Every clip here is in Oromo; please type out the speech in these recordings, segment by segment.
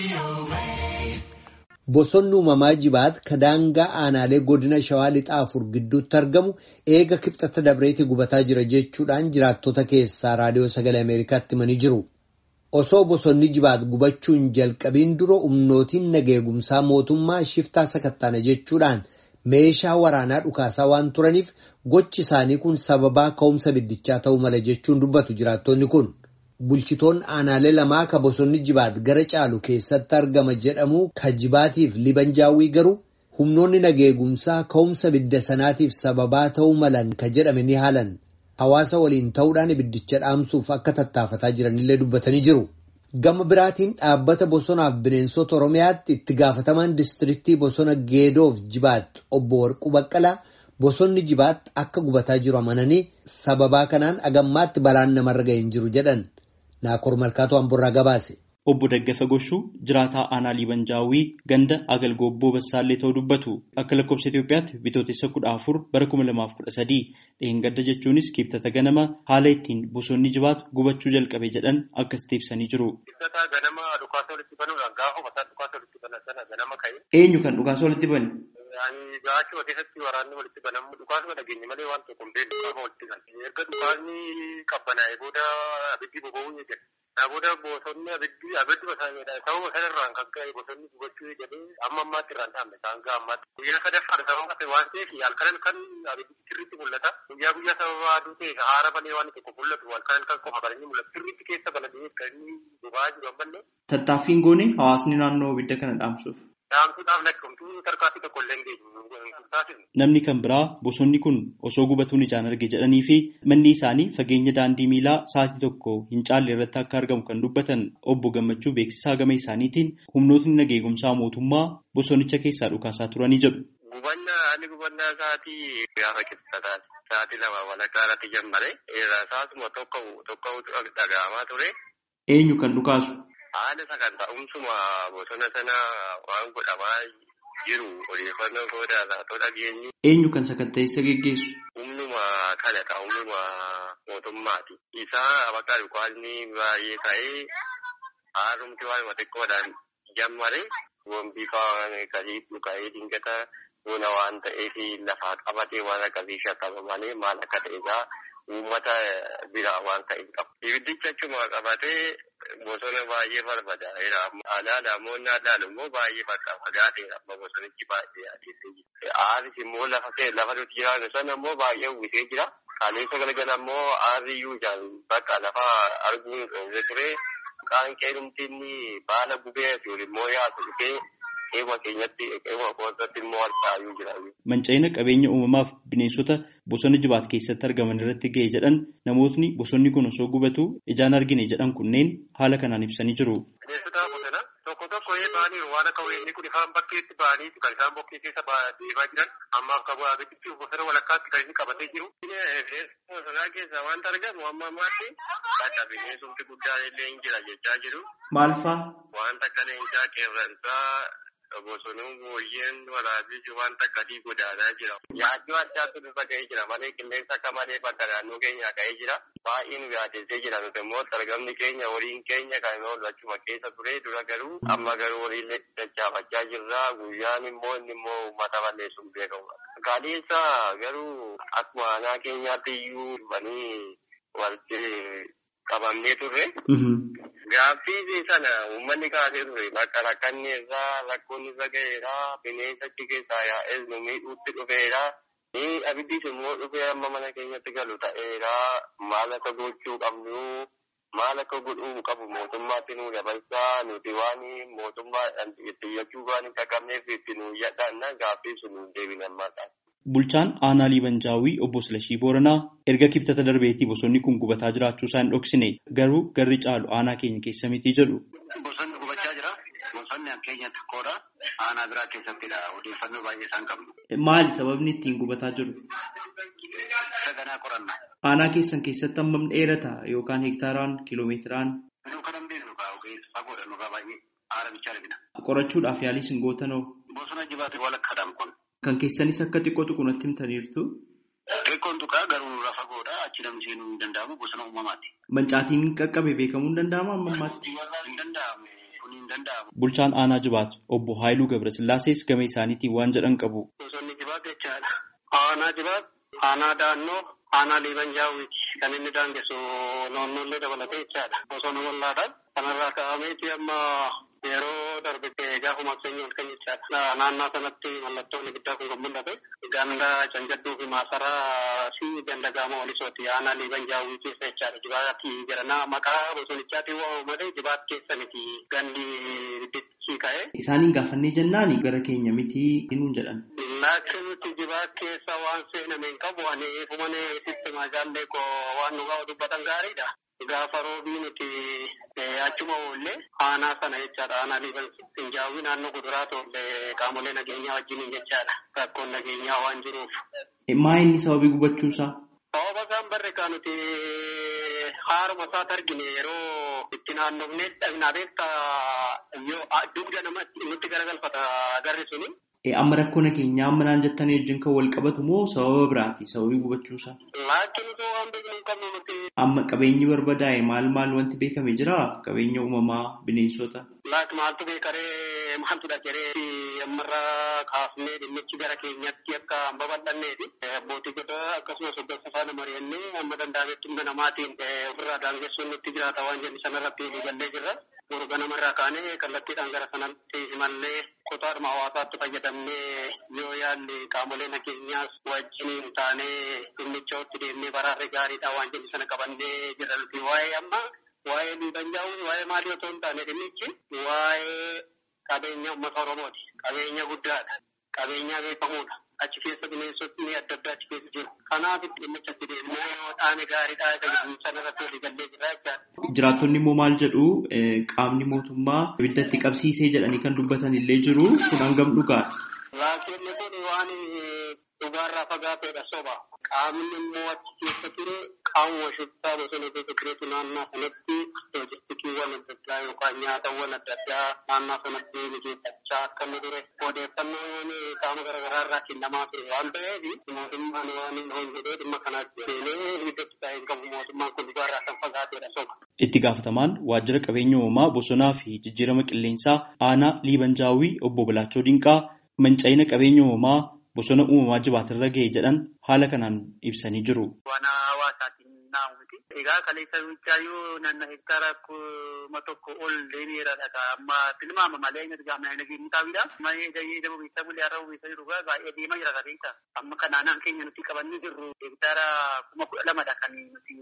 Bosonni uumamaa jibaat ka daangaa aanaalee godina shawaa lixaa afur gidduutti argamu eega kibxata dabreetii gubataa jira jechuudhaan jiraattota keessaa raadiyoo sagalee Ameerikaatti himanii jiru. Osoo bosonni jibaat gubachuun jalqabiin dura humnootiin nageegumsaa mootummaa shiftaa sakattaana jechuudhaan meeshaa waraanaa dhukaasaa waan turaniif gochi isaanii kun sababaa ka'umsa biddichaa ta'uu mala jechuun dubbatu jiraattonni kun. Bulchitoonni aanaalee lamaa ka bosonni jibaat gara caalu keessatti argama jedhamu ka jibaatiif libanjaawwii garuu humnoonni nageegumsaa ka'umsa bidda sanaatiif sababaa ta'uu malan ka jedhame ni haalan. Hawaasa waliin ta'uudhaan ibiddicha dhaamsuuf akka tattaafataa jiranillee dubbatanii jiru. Gama biraatiin dhaabbata bosonaaf bineensota Oromiyaatti itti gaafatamaan diistiriktii bosona Geedoof Jibaat obbo Warquu Baqqalaa bosonni Jibaat akka gubataa jiru amananii sababaa kanaan agammaatti balaan namarra ga'e hin jiru jedhan. Naakoor Malkaatoo Amborraa gabaase. Obbo Daggafa Goshuu jiraataa aanaa Liibanjaawwii ganda Agalgoobboo Bassaallee ta'uu dubbatu. Akka lakkoofsa Itoophiyaatti bitootessa kudha afur bara kuma lamaaf kudha sadii dheengadda jechuunis kibxata ganama haala ittiin bosonni jibaatu gubachuu jalqabe jedhan akkasitti ibsanii jiru. Kibxata ganama dhukaasa walitti banuudhaan gaafa mataa dhukaasa walitti banan sana ganama ka'e. Eenyu kan dhukaasa walitti bane? Gaachuma keessatti waraanni walitti banamu dhukaasuma dhageenye malee waan tokko hin beeknu gaafa walitti banan. Erga dhukaasni qabbanaa'e booda abiddi boba'uu ni jira. Booda bosonni abiddi abiddi basaanidha. Sababa sanarraan kan ka'e bosonni gubachuu jedhee amma ammaatti irraan dhaabne isaan ga'a ammaatti. Guyyaa sadaffaan sababa ta'e waan ta'eef halkan kan abiddi sirriitti mul'ata. Guyyaa guyyaa sababa aduu ta'e haara malee waan tokko mul'atu halkan kan qofa balanii mul'atu. Sirriitti keessa baladee kan inni boba'aa jiru ammallee. Tattaaffiin goone hawaasni naannoo ibidda kana dhaamsuuf. Dhaamsuudhaaf lakkoomtuu tarkaanfii tokko illee hin beeknu. Namni kan biraa bosonni kun osoo gubatuun ijaan arge jedhanii fi manni isaanii fageenya daandii miilaa sa'aatii tokko hin caalle irratti akka argamu kan dubbatan obbo Gammachuu beeksisaa gama isaaniitiin humnootni nageegumsaa mootummaa bosonicha keessaa dhukaasaa turanii jedhu. Gubannaa haalli gubannaa sa'aatii gaafa kibxataati. Sa'aatii lama walakkaa irratti jammare. Saasuma tokko tokko dhaga'amaa ture. Eenyu kan dhukaasu? Haala sagantaa'umsuma bosona sana waan godhamaa jiru odeeffannoo sodaarraa too dhageenyu. Eenyu kan sakatta'insa geggeessu? Humnuma kanadha. Humnuma mootummaati. Isaa bakka dhukaasni baay'ee ka'ee haarumti waanuma xiqqoodhaan jammare. Wombii kasii dhuka'ee dingata bona waan ta'eef lafaa qabatee waan akkasii shakkama malee maal akka ta'esaa uummata biraa waan ta'e qabu. Ibiddicha achuma qabatee bosona baay'ee barbadaa'eera. Aanaa namoonni aadaan immoo baay'ee bakka fagaateera. Amma bosonichi baay'ee adeemsee jira. Aaris immoo lafa lafa nuti jiraannu sana immoo baay'ee uwwisee jira. Kaleessa galgala immoo aarri iyyuu ijaan bakka lafa arguun dhoowwee ture. Qaanqee dhumtinni baala gubee fi immoo yaadu dhufee qeema keenyatti qeema kootatti immoo harcaayuu jira. Manca'ina qabeenya uumamaaf bineensota bosona jibaat keessatti argaman irratti ga'e jedhan namootni bosonni kun osoo gubatu ijaan argine jedhan kunneen haala kanaan ibsanii jiru. Bineensota bosona tokko tokko ba'anii waan akka weenni kun ifaan bakkeetti ba'anii kan isaan bokkee keessa deemaa jiran amma akka abidditti bosona walakkaatti kan inni qabatee jiru. Bineensota bosonaa keessaa wanta argamu amma ammaatti bakka bineensumti guddaan illee hin jira jechaa jiru. Maal faa? Wanta akka leencaa qeerransaa bosonuu booyyeen waraabessi wanta akkasii godaanaa jira. Yaaddoo addaatu irra ga'ee jira malee qilleensa akka malee bakka naannoo keenyaa ka'ee jira. Baay'ee nu yaadessee jira nuti immoo argamni keenya horiin keenya kan oolu achuma keessa ture dura garuu amma garuu horiin dachaafachaa jirra guyyaan immoo inni immoo uummata balleessuun beekamudha. Kaleessa garuu akkuma aanaa keenyaatti iyyuu dhufanii walitti qabamnee turre. Gaaffii sana uummanni kaasee ture bakka rakkanni irraa rakkoon irra ga'eera bineensa achi keessaa yaa'es nu miidhuutti dhufeera. Ni abiddis immoo dhufee amma mana keenyatti galu ta'eera maal akka gochuu qabnu maal akka godhuu qabu mootummaatti nu dabarsaa nuti waan mootummaadhaan xiyyachuu waan hin qaqqabneef itti nu yaddaanna gaaffii sun deebina ammaadhaan. Bulchaan aanaa Liibanjaawwii obbo Silashii Booranaa erga kibxata darbeetii bosonni kun gubataa jiraachuu isaa hin dhoksine garuu garri caalu aanaa keenya keessa miti jedhu. Bosonni gubachaa jira. Bosonni keenya xiqqoodha. Aanaa biraa keessattidha. Odeeffannoo baay'ee isaan qabnu. Maali sababni ittiin gubataa jiru? Saganaa qorannaa. Aanaa keessan keessatti hammam dheerata yookaan hektaaraan kiiloomeetiraan? Nuu kan hin beeknu kaa ogeessa fagoodha nurraa baay'ee haara bichaa argina. Qorachuudhaaf yaalii sin gootanoo? Bosona jibaate walakkaadhaan kun. Kan keessanis akka xiqqoo tuqunatti himtaniirtu. Xiqqoon tuqaa garuu nurraa fagoodha achi namni seenuu hin danda'amu bosona uumamaati. Mancaatiin qaqqabe beekamuu hin danda'amu amma ammaatti. Hin danda'amu kun hin danda'amu. Bulchaan aanaa jibaat obbo Haayiluu Gabrasillaasees gama isaaniitiin waan jedhan qabu. Bosonni jibaat jechaadha. Aanaa jibaat, aanaa daannoo, aanaa liiban jaawwiiti. Kan inni daangessu noonnollee dabalatee jechaadha. Bosona bal'aadha. Kanarraa ka'ameeti amma yeroo darbe gaafa makseenyi ol kan jechaadha. Naannoo sanatti mallattoon ibiddaa kun kan mul'ate. Ganda canjadduu fi maasaraa fi ganda gaama walisooti. Aanaa liiban jaawwii keessa jechaadha. Jibaatti jedhana maqaa bosonichaatiin waamamu malee jibaat keessa miti. Gandi ibiddichi ka'e. Isaaniin gaafannee jennaan gara keenya miti hinuun jedhan. Laakiin nuti jibaa keessa waan seename hin qabu ani fumane sitti majaallee koo waan nu gaafa dubbatan gaariidha. Gaafa roobii nuti achuma oollee aanaa sana jechaadha. Aanaa liiban finjaawii naannoo kuduraa tolle qaamolee nageenyaa wajjiniin jechaadha. Rakkoon nageenyaa waan jiruuf. Maa inni sababii gubachuusaa? Sababa isaan barre kaa nuti haaruma isaati argine yeroo itti naannofnee dhabnaa beekta yoo dugda namatti nutti garagalfata garri suni. Amma rakkoo nageenyaa amma naan jettanii wajjin kan wal qabatu moo sababa biraati sababii gubachuusaa? Laakiin osoo waan beeknu hin qabnu nuti. Amma qabeenyi barbadaa'e maal maal wanti beekame jira? Qabeenya uumamaa bineensota. Laak maaltu beekaree maaltu dhageree ammarraa kaafnee dhimmichi gara keenyatti akka hin babal'anneefi abbootii gosa akkasumas hoggansa faana mari'annee amma danda'ametti humna namaatiin ofirraa daangessuun nutti jiraata waan jenni sanarratti gallee jirra. Borga namarraa kaanee kallattiidhaan gara sanatti imallee kutaadhuma hawaasaatti fayyadamnee yoo yaalli qaamolee nageenyaas wajjiniin taanee dhimmichatti deemnee baraarre gaariidha waan jenni sana qabannee jirra nuti waa'ee amma waa'ee liibanjaa'uu waa'ee maalii otoo hin taane dhimmichi waa'ee qabeenya uummata Oromooti. Qabeenya guddaadha. Qabeenya beekamuudha. Achi keessa bineensotni adda addaa achi keessa jiru. Kanaaf dhimmicha itti deemnee yoo dhaane gaariidha jedhamu sanarratti walii gallee jira jechaadha. Jiraattonni immoo maal jedhu qaamni mootummaa ibiddatti qabsiisee jedhanii kan dubbatan illee jiru kun hangam dhugaadha. Laakiin kun waan dhugaarraa fagaateedha soba. Qaamni immoo achi keessa ture qaamuma shubbisaa bosona keessa turetu naannoo sanatti loojistikiiwwan adda addaa yookaan nyaatawwan adda addaa naannoo sanatti mijeeffachaa akka inni ture odeeffannoon qaama garaagaraa irraa kennamaa ture waan ta'eef mootummaan waan hin jedhee dhimma kanaatti seenee ibiddatti taa'ee hin qabu mootummaan kun dhugaarraa kan fagaateedha soba. Itti gaafatamaan waajjira qabeenya uumamaa bosonaa fi jijjiirama qilleensaa aanaa liibanjaawii obbo Bilaachoo Dinqaa manca'ina qabeenya uumamaa bosona uumamaa jibaatirra ga'e jedhan haala kanaan ibsanii jiru. Waan hawaasaatiin naamu miti. Egaa kaleessa bichaayyuu naannoo hektaara kuma tokko ol deemeera dhagaa amma tilmaama malee inni argaa mana nageenyi taa'uudha. Malee gahee daba beektaa bulee har'a beektaa jiru baay'ee deemaa jira kaleessa. Amma kan naannaan keenya nuti qabannee jirru hektaara kuma kudha lamadha kan nuti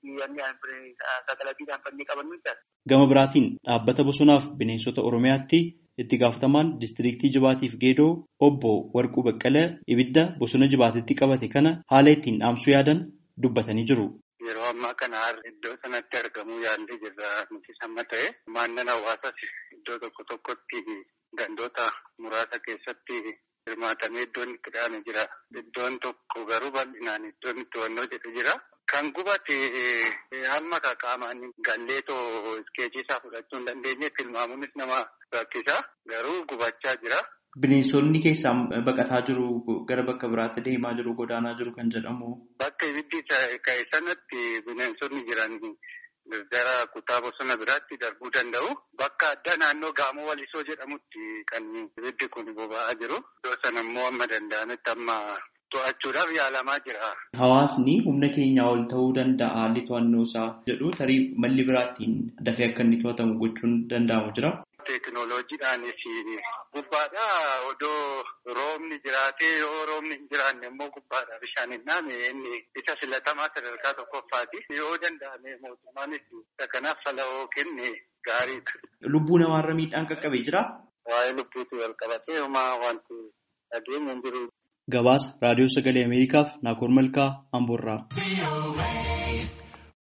sagalatiidhaan fannee qabannu jechaadha. Gama biraatiin dhaabbata bosonaaf bineensota Oromiyaatti itti gaafatamaan diistiriiktii Jibaatiif Geedoo obbo Warquu Baqqalee ibidda bosona Jibaatitti qabate kana haala ittiin dhaamsuu yaadan dubbatanii jiru. Yeroo ammaa kana iddoo sanatti argamuu yaallee jirra nuti samma ta'e maannan hawaasaas iddoo tokko tokkotti gandoota muraasa keessatti hirmaatamee iddoon itti dhaame jira. Iddoon tokko garuu bal'inaan iddoon itti wannoo jedhu jira. Kan gubate hamma qaamaan galleetoo iskeechii isaa fudhachuu hin dandeenye tilmaamuunis nama rakkisa. Garuu gubachaa jira. Bineensonni keessaa baqataa jiru gara bakka biraatti deemaa jiru godaanaa jiru kan jedhamu. Bakka ibiddi ka'e sanatti bineensonni jiran gara kutaa bosona biraatti darbuu danda'u. Bakka addaa naannoo gaamoo walisoo jedhamutti kan ibiddi kun boba'aa jiru. Iddoo sana immoo amma danda'ametti amma to'achuudhaaf yaalamaa jira. Hawaasni humna keenyaa ol ta'uu danda'a haalli to'annoo isaa jedhu tarii malli biraattiin dafee akka inni to'atamu gochuun danda'amu jira. Teekinooloojiidhaanis gubbaadha odoo roobni jiraatee yoo roobni hin jiraanne immoo gubbaadha bishaan hin dhaame inni isa filatamaa sadarkaa tokkoffaati. Yoo danda'ame mootummaanis isa kanaaf fala'oo kenne gaariidha. Lubbuu namaarra miidhaan qaqqabee jira. Waa'ee lubbuutti wal qabatee homaa wanti dhageenya hin jiru. Gabaasa Raadiyoo Sagalee Ameerikaaf Naakoor Malkaa Amboorraa.